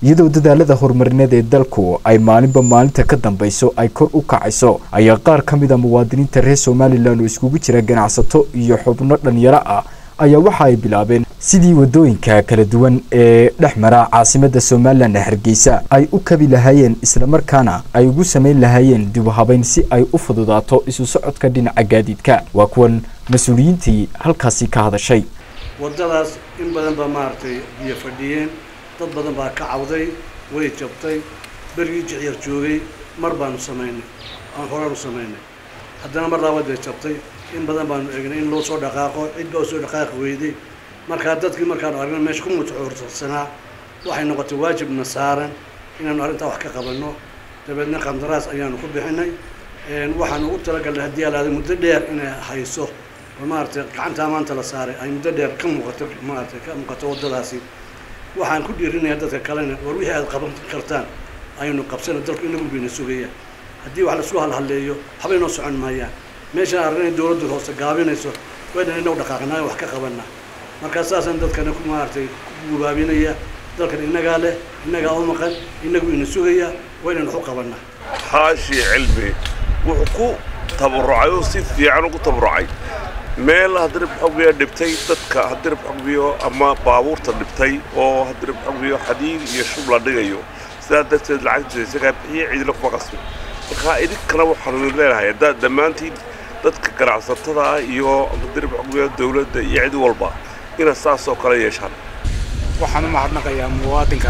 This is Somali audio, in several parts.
iyadoo dadaalada horumarineed ee dalku ay maalinba maalinta ka dambayso ay kor u kacayso ayaa qaar ka mid a muwaadiniinta reer somalilan oo iskugu jira ganacsato iyo xubno dhalinyaro ah ayaa waxa ay bilaabeen sidii wadooyinka kala duwan ee dhex mara caasimada somalilan ee hargeysa ay u kabi lahaayeen islamarkaana ay ugu samayn lahaayeen dib u habeyn si ay u fududaato isu socodka dhinaca gaadiidka waa kuwan mas-uuliyiintii halkaasi ka hadashay waddadaas in badan baa maaragtay biyo fadhiyeen dad badan baa ka cawday way jabtay berigii jicyar joogay mar baanu samaynay aan horaanu samaynay haddana mar labaad bay jabtay in badan baanu eegnay in loo soo dhaqaaqo cid baa usoo dhaqaaqi weyday markaa dadkii markaanu argna meesha ku mutacuursanaa waxay noqotay waajibna saaran inaanu arrintaa wax ka qabanno dabeedna qandaraas ayaanu ku bixinay waxaan ugu talagalnay haddii alaada muddo dheer inay hayso oo maaragtay gacantaa maanta la saaray ay muddo dheer ka muuqato maaragtay ka muuqato waddadaasi waxaan ku dhiirinayaa dadka kalena war wixii aad qaban kartaan aynu qabsana dalku inagu bayna sugaya haddii wax laisku halhaleeyo waxbay noo socon maayaan meeshaan arrin in dawladdu hoose gaabinayso waynan inagu dhaqaaqnaayo wax ka qabanaa markaa saasaan dadkana ku maaragtay ku gubaabinaya dalkan innagaa leh innagaa u maqan inagu ina sugaya waynaynu wax u qabanaa xaashi cilmi wuxuu ku tabarucay oo si fiican ugu tabarucay meel hadirib xogbiyo dhibtay dadka hadirib xogbiyo ama baabuurta dhibtay oo hadirib xogbiyo xadiid iyo shub la dhigayo sidaa darteed lacagtiisa isagaa bixiya ciidina kuma qasbi markaa idinkana waxaanu leenahay haddaad dhammaantiin dadka ganacsatada iyo hadirib xogbiyo dawladda iyo cid walba inaad saas oo kale yeeshaan waxaan u mahadnaqayaa muwaadinka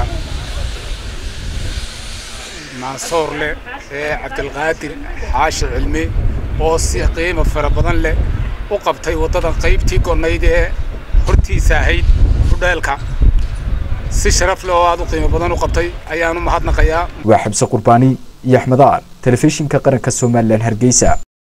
mansoor leh ee cabdilqaadir xaashi cilmi oo si qiimo fara badan leh u qabtay waddada qaybtii gonayd ee hortiisa ahayd hudheelka si sharaf leh oo aad u qiimo badan u qabtay ayaan u mahadnaqayaa waa xabse qurbaani iyo axmed aar telefishinka qaranka somalilan hargeysa